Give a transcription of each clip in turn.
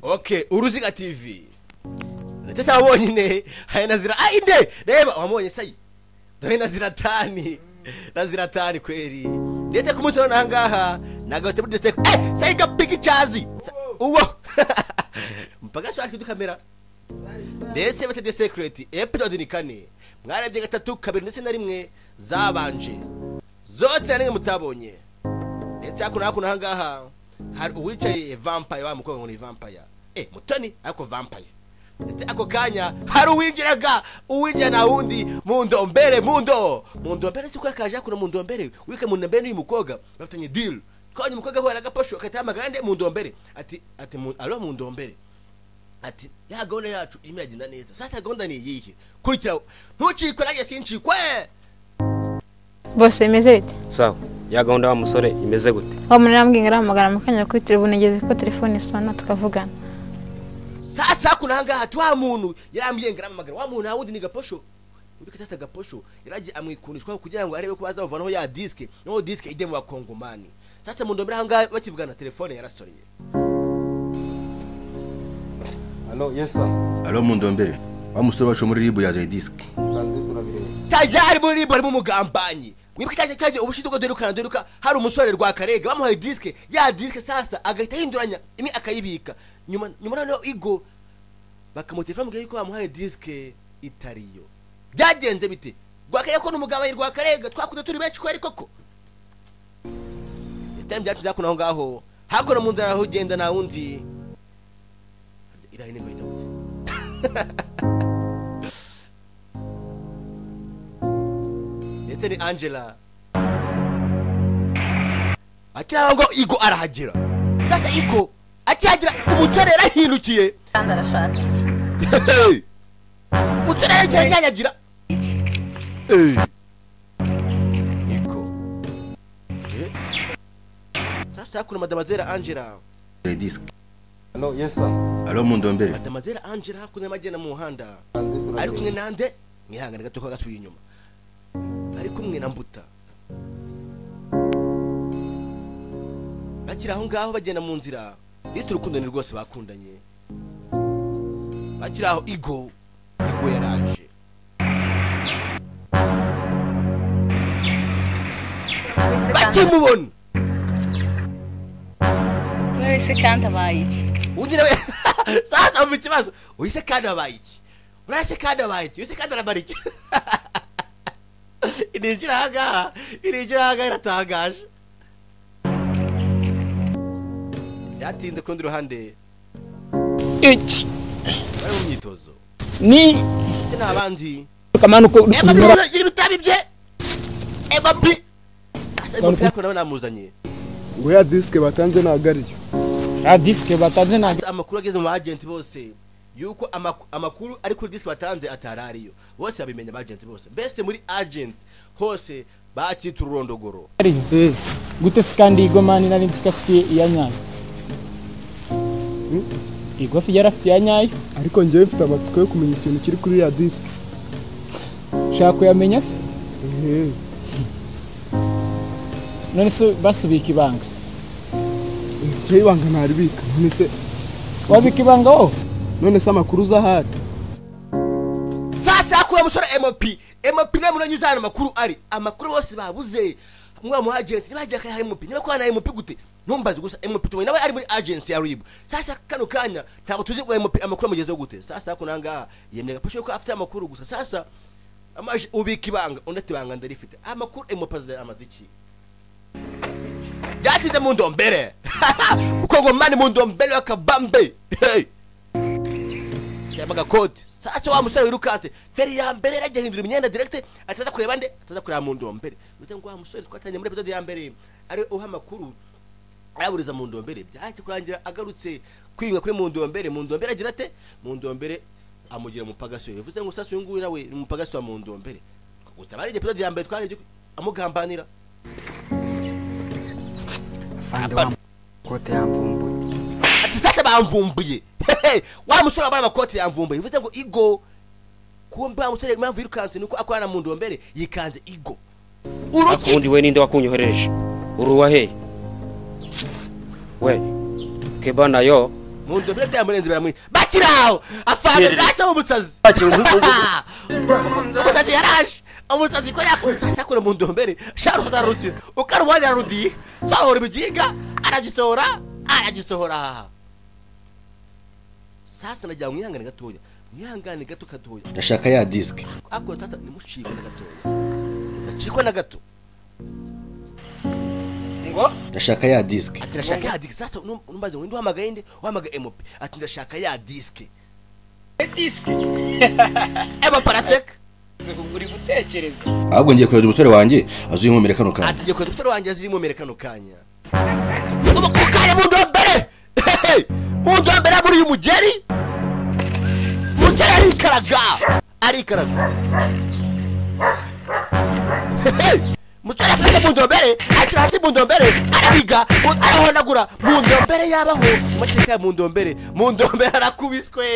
ok uruziga tv ndetse si abonyine hari na zira ah inde reba wamubonye sayi dore na zira tani na zira tani kweri ndetse ku munsi wa none aha ngaha nagahita muri desiteke eh sayi ga pigicazi uwo mpaka shaka idukamera ndetse bete de secret episode ni kane mwarabye gatatu kabiri ndetse na rimwe zabanje zose na rimwe mutabonye ndetse hakuno hakuno aha ngaha hari uwicaye vampire wa mukobwa ngo ni vampire eh mutoni ariko vampire ndetse ako kanya hari uwinjiraga uwinjira na wundi mu ndombere mu ndo mu ndombere si ko yakaje hakuno mu ndombere wike mu ndombere n'uyu mukobwa bafitanye deal twabonye umukobwa ahura n'agaposho agahita yahamagara nde mu ndombere ati ati mu- alo mu ndombere ati ya gahunda yacu irimo iragenda neza sasa gahunda ni iyihe kurikira ntucikwe nanjye sincikwe bose bimeze bite sawa ya gahunda wa musore imeze gute uwo muntu arambwira arahamagara mu kanya kuri telefone igeze ko telefone isona tukavugana sasa hakuno aha ngaha ati wa muntu yarambwiye ngo aramamagara wa muntu nta wundi ni gaposho uriko sasa gaposho yaragiye amwikundishwaho kugira ngo arebe ko bazamuvanaho ya disike noneho disike ijye mu bakongomani sasa mu ndombere aha ngaha bakivugana telefone yarasoreye alo yesa alo mu ndombere wa musore wacu muri ribu yazanye disike kanzu turabireba tajari muri ribu harimo umugambanyi wibuka cyaje cyaje ubushize ubwo duherukana duheruka hari umusore rwa karega bamuhaye disike ya disike sasa agahita ahinduranya imwe akayibika nyuma nyuma noneho igo bakamutelefona mubwira yuko bamuhaye disike itariyo byagenze bite rwakarega ko ni umugambanyi rwa karega twakunze turi benshi kweri koko itari byacu byakuno aho ngaho hakuno mu nzara aho ugenda nta wundi irahe niko yita gute ndetse ni angela akiraho ngo igo arahagera sasa igo akihagera umusore yarahindukiye kandi arashaka iki Hey! umusore yaragera anyanyagira Hey! igo Eh? sasa hakuno madamazera angela disike alo yesa alo mu ndombere madamazera angela hakuno y'amagenda mu muhanda kanzu ari kumwe turabireba nande mwihangane gato ko gasubiye inyuma ari kumwe na mbuta bakiri aho ngaho bagenda mu nzira ndetse urukundo ni rwose bakundanye bakiri aho igo igo yaraje wese kandi bakimubona buri wese kandi abaye iki ugira we sasa mu kibazo uyise kandi abaye iki urase kandi abaye iki uyise kandi arabara iki ininjira aha ngaha ininjira aha ngaha iratangaje byatinze ku rundi ruhande iki bari mu myitozo ni ndetse n'abandi kamano ko emba niba gira ibitabi bye emba mbi sasa uyu mupira ko nawe namuzanye ngo ya disike batanze ntabwo ariyo ya disike batanze nta Gusa amakuru ageze mu bagenti bose yuko amaku- amakuru ari kuri disiki batanze atari ariyo bose babimenya abagenti bose mbese muri agents hose bakita ururondogoro gari eee gute se kandi igomani nari nzi ko afite iya nyayo igofi yari afite iya nyayo ariko ngewe mfite amatsiko yo kumenya ikintu kiri kuri ya disike ushaka kuyamenya se eee none se basubika ibanga ngewe ibanga ntaribika none se wabika ibanga wowe none se amakuru uza ahari sasa yakura musore mop mop nawe muranye uzana amakuru ari amakuru bose babuze mwa mu agenti ntibagiye akayaha mop niba kwa na mop gute ntumbaze gusa mop tubonye nawe ari muri agency ya rib sasa kano kanya ntabwo tuzi ngo mop amakuru amugezeho gute sasa yakura ngaha yemeye gapashe yuko afite amakuru gusa sasa amaje ubika ibanga undi ati ibanga ndarifite amakuru mop amaze iki byatsinze mu ndombere uko ngomani mu ndombere y'akabambe Hey! yambaga code sasa wa musore wirukanse feri ya mbere yajya hindura imyenda direct ataza kureba nde ataza kureba mu ndombere uite ngo wa musore twatanye muri episode ya mbere ari uha amakuru araburiza mu ndombere byaje kurangira agarutse kwinga kuri mu ndombere mu ndombere agira ate mu ndombere amugira umupagasi bivuze ngo sasa uyu nguyu nawe ni umupagasi wa mu ndombere utabara igihe episode ya mbere twarebye ko amugambanira afande wa kote yamvumbuye ati sasa bamvumbuye Hehe, wa musore wambaye amakoti yamvumbuye bivuze ngo igo kumbe wa musore impamvu yirukanse nuko akorana mu ndombere yikanze igo uruki akundi we ninde wakunyohereje uruwa he we keba nayo mu ndobera byamurenze baramuri bakiraho afande bwacyo umusazi umusazi yaraje umusazi ko yakora mu ndombere sharusa darusira ukarubanya rudiye sohora ibigiga aragisohora aragisohora sasa nagira ngo mwihangane gatoya mwihangane gato gatoya ndashaka ya disk akora tata nimucikwe na gatoya mudacikwe na gato ndashaka ya disk ati ndashaka ya diski sasa unu- unumbaza ngo ndi uhamagaye nde uhamagaye mp ati ndashaka ya diski diski ema parasek ahubwo ngiye kureba umusore wanjye azuyinkomere kano kantu ati ngiye kweta umusore wanjye ziri mu mbere kano kanya ubu ku kanya mu ndombere Hehe! mu ndombere muri uyu mugeri mugeri arikaraga arikaraga Hehe! umusore afashe mu ndombere akira hasi mu ndombere arabiga mu- arahonagura mu ndombere yabaho amateka ya mu ndombere mu ndombere arakubiswe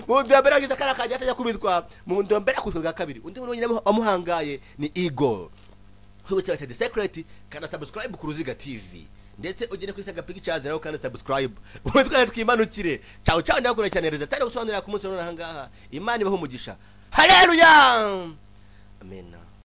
mu ndombere agize akana kajya atajya kubiswa mu ndombere akubiswe bwa kabiri undi muntu wenyine wamuhangaye ni igor kuri website The Secret kanda subscribe ku Ruziga TV ndetse ugende kuri Saga Pictures nawe kanda subscribe ubu twari twimanukire ciao ciao ndakura cyane reza tari gusobanurira ku munsi wa none aha ngaha imana ibaho umugisha haleluya amen